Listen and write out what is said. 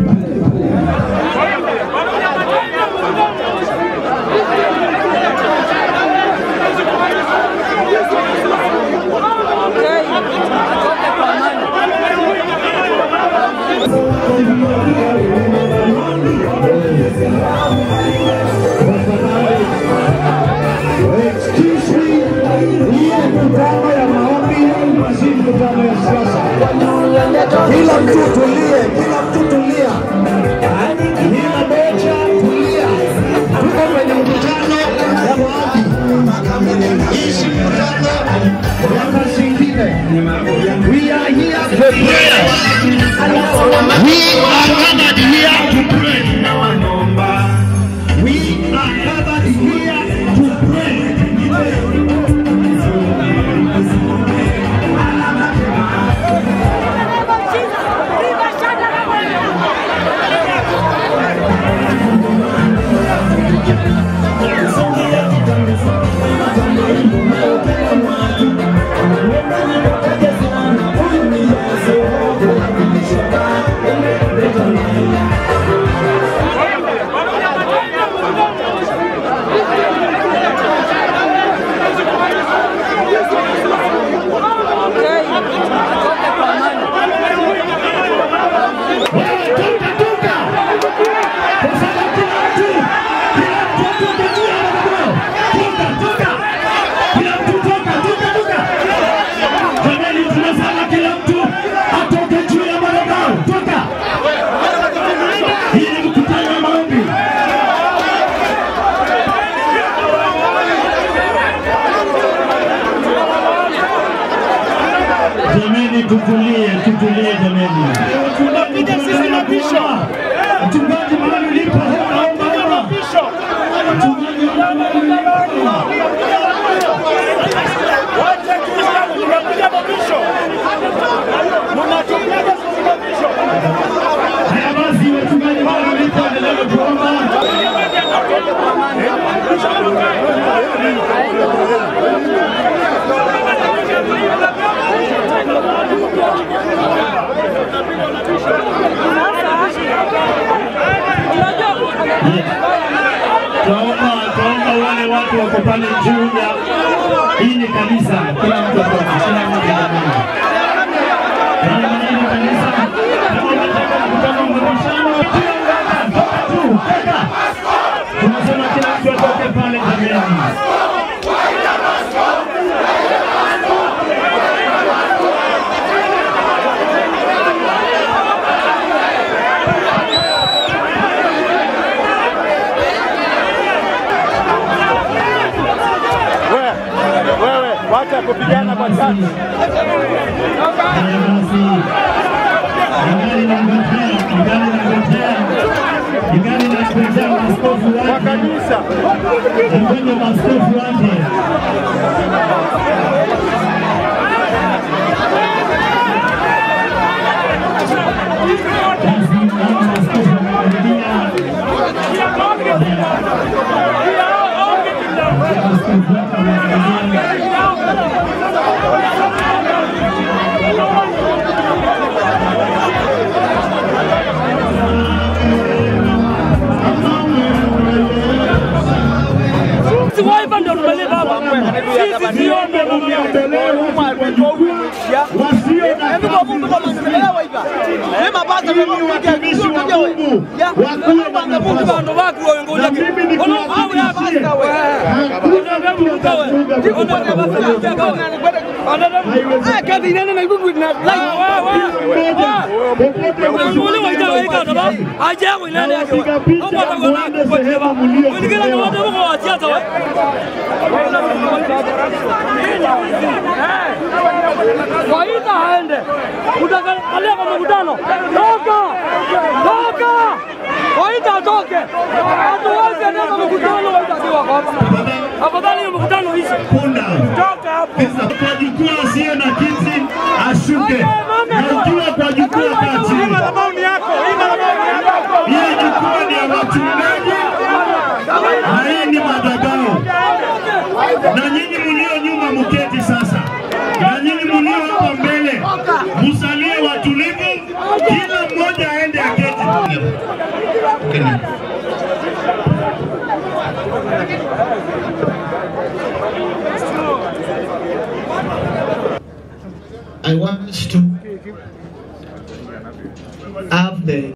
Excuse me, hii mkutano ya maombi si mkutano ya siasa. Kila mtu tulie, kila mtu tulia. Nina moja, tulia. Tuko kwenye mkutano ya maombi. Hii si mkutano ya kazi ingine. We are here for prayer. We are gathered here to pray. We are gathered here to pray. Toka, toka. Kwa sababu kila mtu, kila mtu atoke juu ya madhabahu. Toka, toka. Kila mtu toka, toka, toka. Jamani, tunasema kila mtu atoke juu ya madhabahu. Toka. Hii ni mkutano wa maombi. Jamani, tutulie, tutulie jamani. Tunapiga sisi mapisho. Mchungaji mahali ulipo, naomba naomba. Mchungaji mahali ulipo. Haya basi, wachungaji mahali ulipo, endelea kuomba. Twaomba, twaomba wale watu wako pale juu ya hii ni kanisa, kila mtu atoke, kila mmoja jamani. Jamani, hii ni kanisa. Kama unataka mkutano wa mabishano, kila mmoja toka tu, toka. Tunasema kila mtu atoke pale jamani. Wewe wacha kupigana kwa chati. Haya basi. Ingali inangojea, ingali inangojea. Ingali inangojea maaskofu Kwa wake. kanisa. Ngoja maaskofu wake. Basi, naona maaskofu wamekaribia. Maaskofu wake wamekaribia. Waiva ndio tumelipa hapa. Sisi Niombe mniondolee watu kwa jukwaa wasio na kazi ili watumishi wa Mungu wakuwe na nafasi. bantu bakuwe ngoja Na mimi ki. Ono au ya nikuhakikishie, basta hakuna mtu atafunga mkutano Waita aende utakalia kwa mkutano, toka toka, waita atoke, hatuwezi enda kwa mkutano, waita akiwa hapa. Afadhali hiyo mkutano ishe. punda. Toka hapo. Kwa jukwaa asiye na kiti ashuke, na ukiwa kwa jukwaa kaa chini. Madhabahu ni yako. Hii madhabahu ni yako. Hii jukwaa ni ya wachungaji na hii ni madhabahu. Na nyinyi mlio nyuma mketi sasa, na nyinyi mlio hapa mbele musalie watulivu, kila mmoja aende aketi. hapa. Tokeni. I want to have the